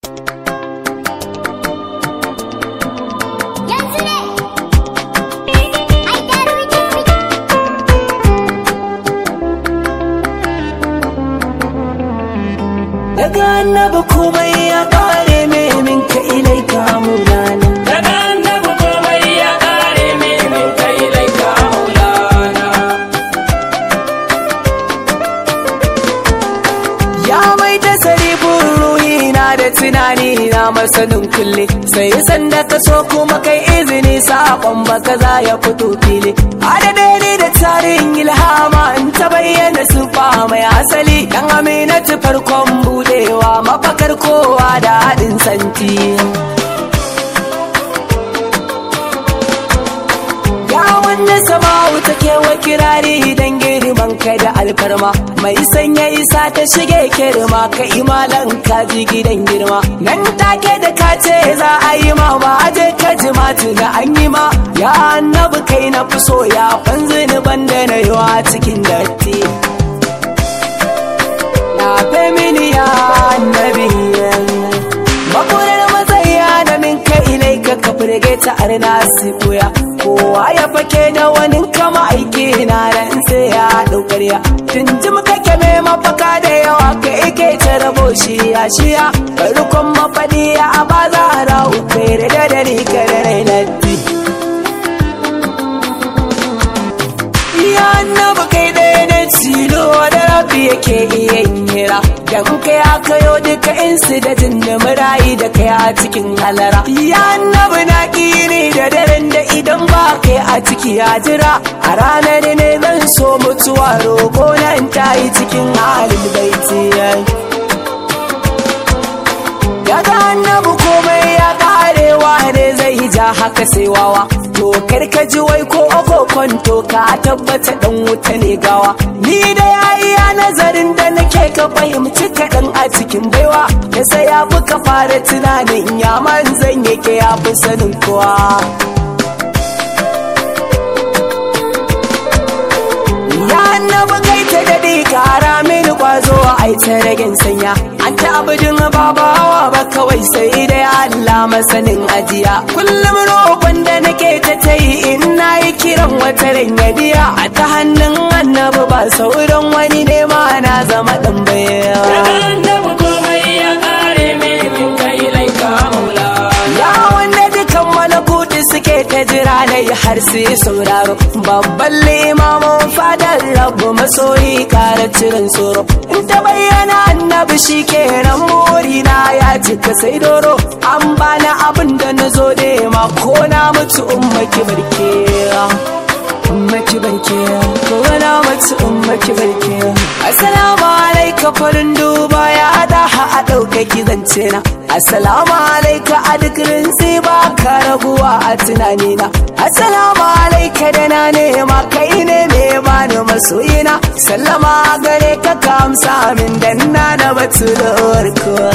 yanzu ne ai da rubuce daga annabi komai ya kare mai min ka ilai ka mulana daga annabi komai ya kare mai min ka ilai ka maulana ya mai da sarifin ruhi na da tunani na masanin kulle sai sanda ka so kuma kai izini sakon baka za ya fito fili adade ne da tarin ilhama in ta bayyana sufa mai asali dan aminatu farkon budewa mafakar kowa da haɗin santi Ya wanda sama'u take wa kirari dan girman ka da alfarma mai sanya isa ta shige kirma ka imalan ka ji gidan girma nan take da ka ce za a yi ma ba a je ka ji ma tuna an yi ma ya annabi kai na fi so ya fanzu ni banda na yi wa cikin datti na femini ya annabi makurar matsaya da min ka ilai ka ka firge ta arna su koya kowa ya fake da wani kama aiki na ran sai ya daukarya tunjim kake mai mafaka da yawa ka ike ta rabo shi ya shiya farkon mafadi a ba za a rahu kai da dare ka da rainatti Ya annabi kai ɗaya na tilo da rabi yake iya hira Dan kai aka yo duka insu da jinna murayi da kai a cikin halara Ya annabi na ƙiri da daren da idan ba kai a ciki ya jira A ranar ne zan so mutuwa roƙo na in tayi cikin halin baiti Daga annabi komai ya karewa ne zai ja haka sai wawa To ka ji wai ko kwanto ka tabbata dan wuta ne gawa Ni da yayi ya nazarin da nake ka fahimci kaɗan a cikin baiwa Ya sai ya fi ka fara tunanin ya manzan yake ya fi sanin kowa Ya annabi kai ta daɗe kara mini kwazo ai ta ragin sanya An ta abudin babawa ba kawai sai da Allah masanin ajiya Kullum roƙon da nake ta ta yi in na yi kiran wata biya A ta hannun annabi ba sauran wani nema na zama ɗan daga baya annabi komai ya kare mai min ka ilai ka maulana Ya wanda dukan malakuti suke ta jira na yi har sai sauraro Babban limamin fadar rabu masoyi kara cirin tsoro In ta bayyana annabi shi kenan morina ya cika sai doro An bani abin da na zo da ma ko na mutu ummaki barke ummaki barke ko na mutu ummaki barke Assalamu alaika farin duba ya daha a ɗaukaki zance na Assalamu alaika a duk rinsi ba ka raguwa a tunanina Assalamu alaika da na nema kai ne mai bani masoyina Sallama gare ka ka amsa min dan na da batu da warkuwa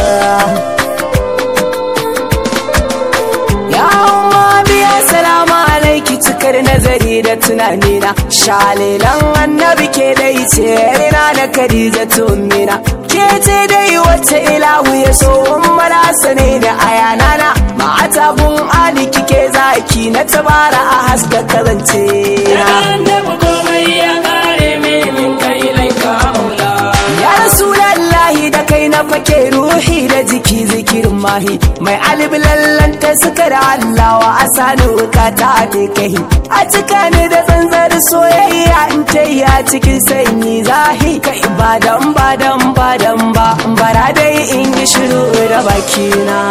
Ya umma biya salamu alaiki cikar nazari da tunanina Shalilan annabi ke dai ce rina da Khadija tummina Ke ce dai wacce ilahu ya so ummala sane da ayanana Ma'ata gun ali kike zaki na tabara a haska kazance daga annabi komai ya kare mai min ka ilai ka maulana Ya Rasulallahi da kai na fake ruhi da jiki zikirin mahi mai alif lallanta suka da Allah wa asani wukata ta kai a cika ni da tsantsar soyayya in ta yi a cikin sanyi zahi ka ibadan badan badan ba bara dai in yi shiru da bakina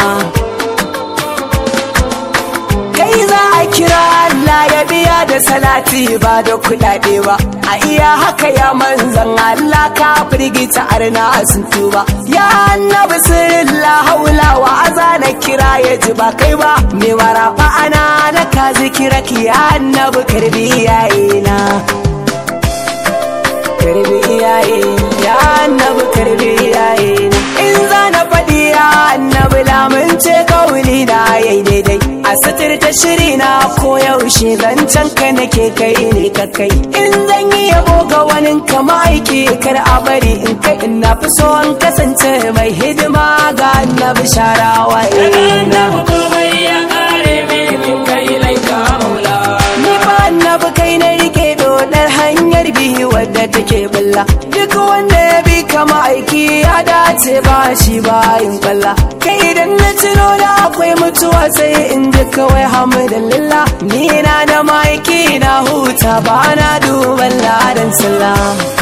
kai za a kira Allah ya biya da salati ba da kuɗaɗe ba a iya haka ya manzan Allah ka firgita arna sun tuba ya annabi sirrin la haula wa azana kira ya ji ba kai ba me warafa ana na ka zikira ki ya annabi karbi iyayena karbi iyaye ya annabi karbi iyaye in za na faɗi ya annabi lamunce kawuli na yayi daidai a suturta da shiri na koyaushe zancen ka nake kai ne ka kai in zan yi yabo ga wani kama aiki kar a bari in kai in na fi so an kasance mai hidima ga annabi sharawa daga annabi komai ya kare min kai laika maulana Ni ba annabi kai na rike dodar hanyar biyu wadda take bulla duk wanda ya bi kama aiki ya dace ba shi bayin kwalla kai idan na tuno da akwai mutuwa sai in ji kawai hamdulillah ni na da maiki na huta ba na duban ladan sallah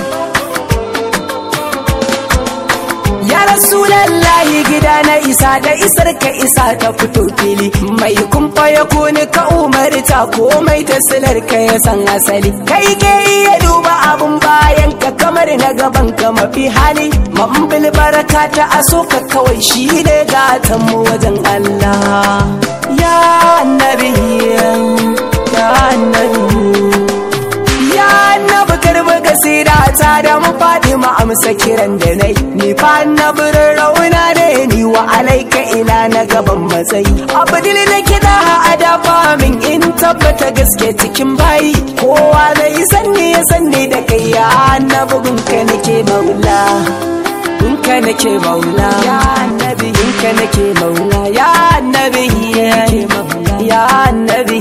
Ya Rasulallahi gida na isa da isar ka isa ta fito fili mai kumfa ya kuni ka umarta komai ta silar ka ya san asali kai ke iya duba abun bayan ka kamar na gaban ka mafi hali mambil baraka ta aso ka kawai shi ne gatan mu wajen Allah ya annabi ya annabi Ya annabi karbi gasira ta da mu faɗi mu amsa kiran da nai ni fa annabi rauna ne ni wa alaika ila na gaban matsayi abdul na kida a dafa min in tabbata gaske cikin bayi kowa zai sanni ya sanni da kai ya annabi gunka nake maula gunka nake maula ya annabi gunka nake maula ya annabi ya annabi